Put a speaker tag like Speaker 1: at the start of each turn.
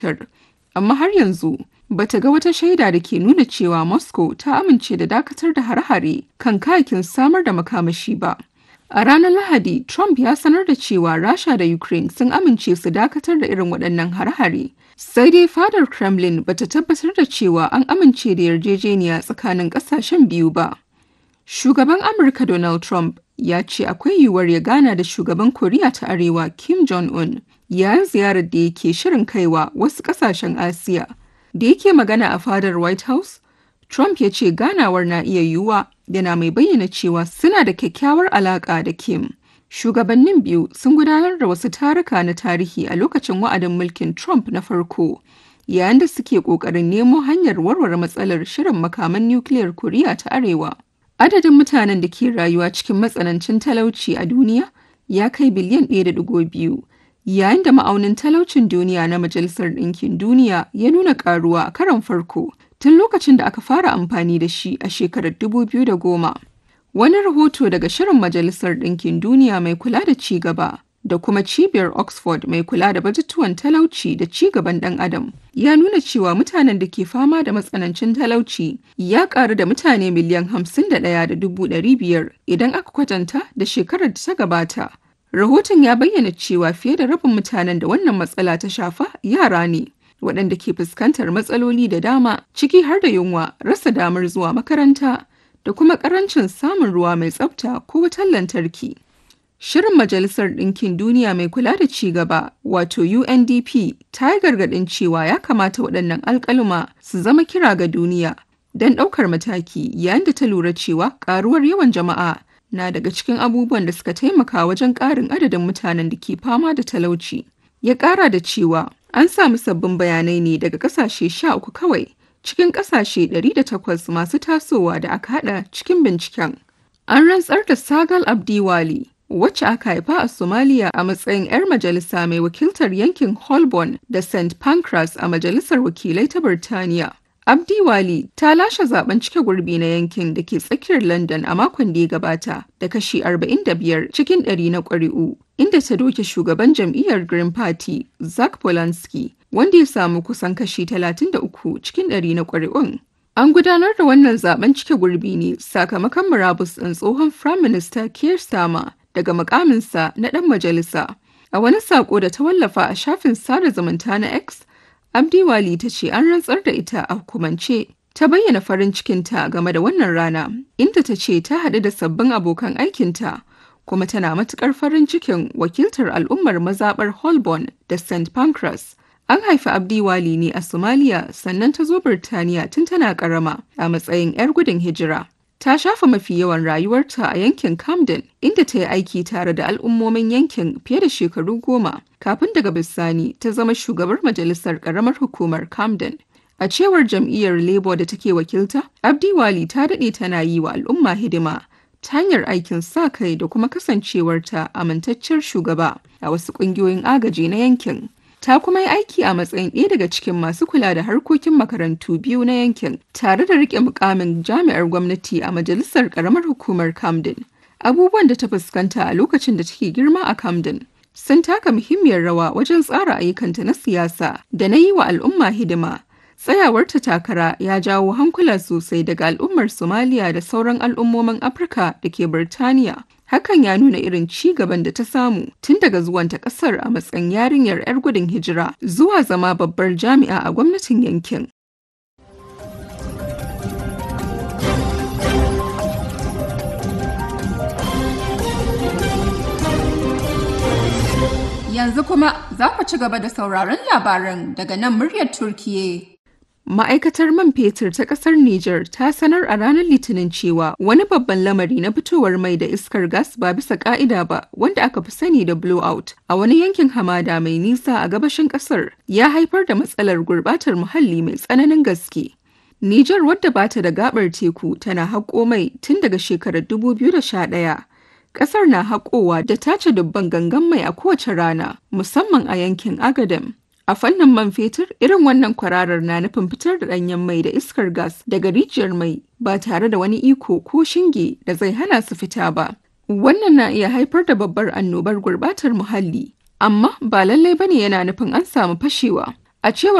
Speaker 1: amma har yanzu bata ga wata shaida da ke nuna cewa Moscow ta amince da dakatar da hare-hare kan kayakin samar da makamashi ba. A ranar Lahadi, Trump ya sanar da cewa Rasha da Ukraine sun amince su dakatar da irin waɗannan hare-hare. Sai dai fadar Kremlin bata tabbatar da cewa an amince da yarjejeniya tsakanin ƙasashen biyu ba. Shugaban Amurka Donald Trump ya ce akwai yiwuwar ya gana da shugaban Koriya ta Arewa Kim Jong-un yayin ziyarar da yake shirin kaiwa wasu ƙasashen Asiya. Da yake magana a fadar White House, Trump ya ce ganawar na iya yiwuwa yana mai bayyana cewa suna da kyakkyawar alaƙa da Kim. Shugabannin biyu sun gudanar da wasu taruka na tarihi a lokacin wa'adin mulkin Trump na farko, yayin da suke ƙoƙarin nemo hanyar warware matsalar shirin makaman nukiliyar Koriya ta Arewa. Adadin mutanen da ke rayuwa cikin matsanancin talauci a duniya ya kai biliyan 1.2, yayin da ma'aunin talaucin duniya na Majalisar Ɗinkin Duniya ya nuna ƙaruwa a karon farko tun lokacin da aka fara amfani da shi a shekarar 2010. Wani rahoto daga Shirin Majalisar Ɗinkin Duniya mai kula da ci gaba da kuma Cibiyar Oxford mai kula da batutuwan talauci da ci gaban ɗan Adam ya nuna cewa mutanen da ke fama da matsanancin talauci ya ƙaru da mutane miliyan 51.500 idan aka kwatanta da shekarar da ta gabata. Rahoton ya bayyana cewa fiye da rabin mutanen da wannan matsala ta shafa yara ne. waɗanda ke fuskantar matsaloli da dama ciki har da yunwa rasa damar zuwa makaranta da kuma ƙarancin samun ruwa mai tsafta ko wutar lantarki. Shirin Majalisar Ɗinkin Duniya mai kula da ci gaba wato UNDP ta yi gargaɗin cewa ya kamata waɗannan alƙaluma su zama kira ga duniya don ɗaukar mataki yayin da ta lura cewa ƙaruwar yawan jama'a na daga cikin abubuwan da suka taimaka wajen ƙarin adadin mutanen da ke fama da talauci. Ya ƙara da cewa an samu sabbin bayanai ne daga ƙasashe sha uku kawai cikin ƙasashe 108 masu tasowa da aka haɗa cikin binciken. An rantsar da Sagal Abdiwali wacce aka haifa a Somalia a matsayin 'yar majalisa mai wakiltar yankin Holborn da St. Pancras a Majalisar Wakilai ta Birtaniya. Abdiwali ta lashe zaben cike gurbi na yankin da ke tsakiyar London a makon da ya gabata da kashi 45 cikin 100 na ƙuri'u, inda ta doke shugaban jam'iyyar Green Party, Zach Polanski, wanda ya samu kusan kashi 33 cikin 100 na ƙuri'un. An gudanar da wannan zaben cike gurbi ne sakamakon murabus ɗin tsohon Prime Minister Keir Starmer daga mukaminsa na ɗan majalisa. A wani sako da ta wallafa a shafin sada zumunta na X, Abdiwali ta ce an rantsar da ita a hukumance. Ta bayyana farin cikinta game da wannan rana, inda ta ce ta haɗu da sabbin abokan aikinta, kuma tana matuƙar farin cikin wakiltar al'ummar mazaɓar Holborn da St. Pancras. An haifi Abdiwali ne a Somalia sannan ta zo Birtaniya tun tana ƙarama a matsayin 'yar gudun hijira. Ta shafa mafi yawan rayuwarta a yankin Camden, inda ta yi aiki tare da al'ummomin yankin fiye da shekaru goma, kafin daga bisani ta zama shugabar majalisar ƙaramar hukumar Camden. A cewar jam'iyyar Labour da take wakilta, Abdiwali ta daɗe tana yi wa al'umma hidima ta hanyar aikin sa kai da kuma kasancewarta amintacciyar shugaba a wasu ƙungiyoyin agaji na yankin. ta kuma yi aiki a matsayin ɗaya daga cikin masu kula da harkokin makarantu biyu na yankin tare da rike mukamin jami'ar gwamnati a majalisar karamar hukumar camden abubuwan da ta fuskanta a lokacin da take girma a camden sun taka muhimmiyar rawa wajen tsara ayyukanta na siyasa da na yi wa al'umma hidima tsayawarta takara ya jawo hankula sosai daga al'ummar somaliya da sauran al'ummomin afirka da ke birtaniya hakan ya nuna irin ci gaban da ta samu tun daga zuwanta kasar a matsayin yarinyar 'yar gudun hijira zuwa zama babbar jami'a a gwamnatin yankin. Yanzu kuma za ku ci gaba da sauraron labaran daga nan muryar Turkiye. Ma'aikatar man fetur ta ƙasar Nijar ta sanar a ranar Litinin cewa wani babban lamari na fitowar mai da iskar gas ba bisa ƙa'ida ba wanda aka fi sani da blowout a wani yankin hamada mai nisa a gabashin ƙasar ya haifar da matsalar gurbatar muhalli mai tsananin gaske. Nijar wadda ba ta da gabar teku tana haƙo mai tun daga shekarar 2011. Ƙasar na haƙowa da tace dubban gangan mai a kowace rana, musamman a yankin Agadem. A fannin man fetur, irin wannan kwararar na nufin fitar da ɗanyen mai da iskar gas daga rijiyar mai ba tare da wani iko ko shinge da zai hana su fita ba. Wannan na iya haifar da babbar annobar gurbatar muhalli, amma ba lallai bane yana nufin an samu fashewa. A cewar